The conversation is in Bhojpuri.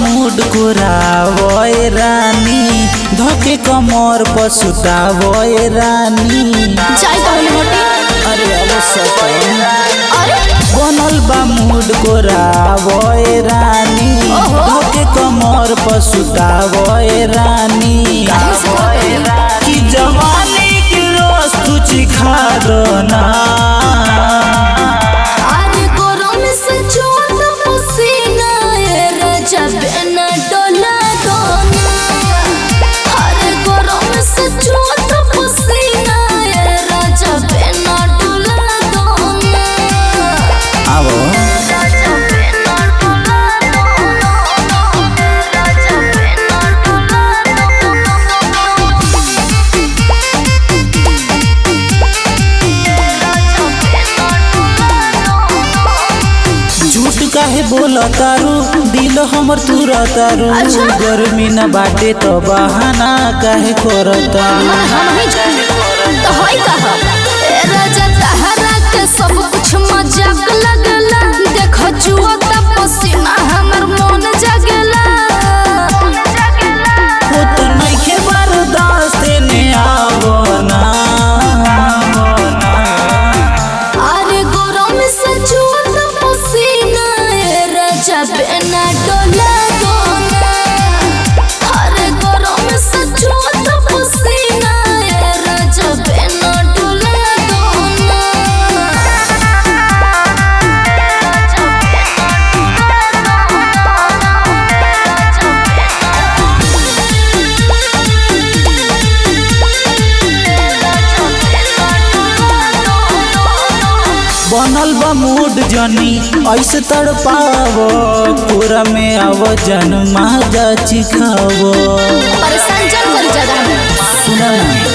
मूड कुरावय रानी धके कमर पर सुतावय रानी चाय पहले हटे अरे अरे सतन अरे बनल बा मूड कोरावय रानी ओहो। धके कमर पर सुतावय रानी काहे से कहता कि जवानी के रस तू चिखा दो ना अरे गरम से चोट पसीना ए राजा बेना डोला दोना अरे गरम से चोट पसीना ए राजा बेना डोला दोना आवो राजा बेना डोला दोना राजा बेना डोला झूठ काहे बोला तारू दिल हमर तुरा तारू अच्छा। गर्मी न बाटे तो बहाना काहे करतारू मन हम ही जाने तो होई कहा ए राजा तहरा के सब कुछ मजाक लगला देखो जुआ त पसीना हमर मन जगला हो तो नइखे बर्दाश्त ने आवो ना अरे गरम से जुआ त पसीना ए राजा बेना डोला दोना अरे गरम से जुआ त पसीना ए राजा बेना डोला दोना बनल बा मूड जनी ऐसे तड़पावो पूरा में आव जन माजा चिखावो परेशान जन करी ज्यादा सुना ना